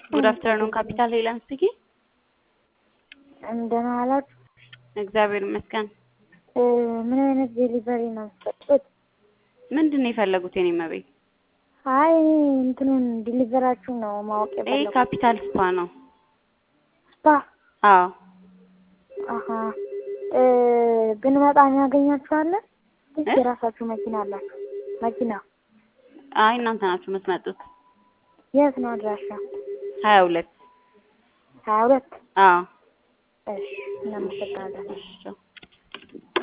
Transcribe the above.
ጉድ አፍተርኑን ካፒታል ሄለን ስፒኪንግ። እንደምን ዋላችሁ? እግዚአብሔር ይመስገን። እ ምን አይነት ዴሊቨሪ ነው የምትሰጡት? ምንድን ነው የፈለጉት የኔ መቤት? አይ እኔ እንትኑን ዲሊቨራችሁን ነው ማወቅ ይሄ የፈለኩት። ካፒታል ስፓ ነው። ስፓ አዎ አሀ እ ብንመጣ እናገኛችኋለን? ወይስ እ? የራሳችሁ መኪና አላችሁ? መኪና አይ እናንተ ናችሁ የምትመጡት። የት ነው አድራሻ? ሀያ ሁለት ሀያ ሁለት አዎ እሺ እናመሰግናለን። እሺ ቻው።